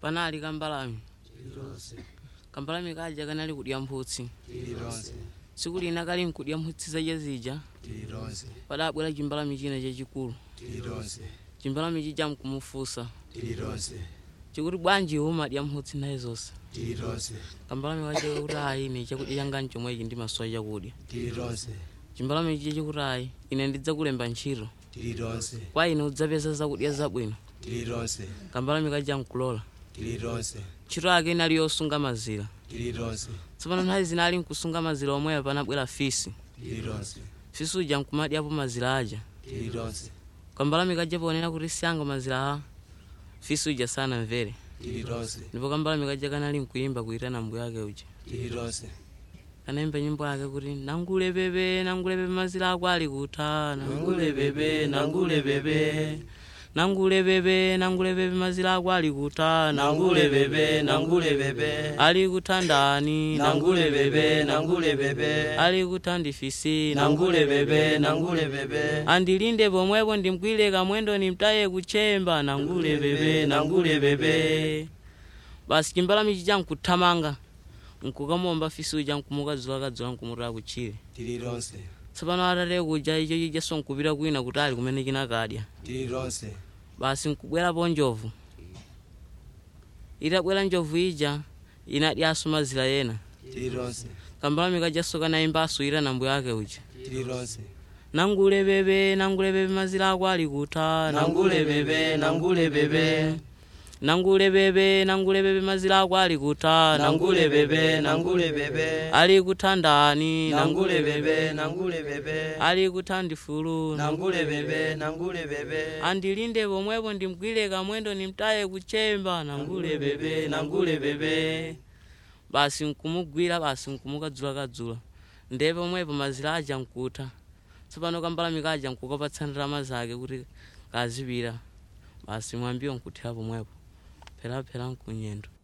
panali kambalame tililonse kambalame kaja kanali kudya mphutsi tililonse tsiku lina kali nkudya mphutsi zaja zija tililonse padabwera chimbalame china chachikulu tililonse chimbalame chija mkumufunsa tililonse chikuti bwanji umadya mphutsi naye zonse tililonse kambalame kaja kuti ayi ine chakudya changa nchomwechi ndimasowa chakudya tililonse chimbalame chija chikuti ayi ine ndidzakulemba ntchito tililonse kwa ine udzapeza zakudya zabwino tililonse kambalame kaja mkulola tililonse ntchito yake inali yosunga mazira tililonse tsopano nthawi zina ali nkusunga mazira omweyo panabwera fisi tililonse fisi uja nkumadyapo mazira aja tililonse kambalame kaja ponena kuti siyanga mazira a fisi uja sanamvere tililonse ndipo kambalame kaja kanali nkuyimba kuyitana mbuyo ake uja tililonse kanayimba nyimbo yake kuti nangule bebe nangule bebe mazira ako ali kuta nangule bebe nangule bebe nangule bebe nangule bebe mazira ako ali kuta nangule bebe nangule bebe ali kutandani nangule bebe nangule bebe ali kutandifisi nangule bebe nangule bebe andilinde pomwepo ndimkwile kamwendo nimtaye kuchemba nangule bebe nangule bebe basi chimbalame chija nkuthamanga nkukamomba fisi uja nkumukadzula kadzula nkumutaya kutchire tililonse tsopano atate kuja icho chijaso nkupita kwina kutali kumene chinakadya tililonse basi nkubwerapo njovu itabwera njovu ija inadyaso mazira yena tililonse kambalame kajaso kanayimbaso itana mbuyo ake uja tililonse nangule bebe nangule bebe mazira ako ali kuta nangule bebe nangule bebe nangule bebe nangule bebe mazira ako ali kuta nangule bebe nangule bebe ali kutandani nangule bebe nangule bebe ali kutandifulu nangule bebe nangule bebe andilinde pomwepo ndimgwire kamwendo nimtaye kuchemba nangule bebe nangule bebe basi nkumugwira basi nkumukadzula kadzula ndiye pomwepo mazira aja nkuta tsopano kambalame kaja nkukapatsa ndalama zake kuti kazipita basi mwambiwo nkuthira pomwepo pheraphera nkunyendo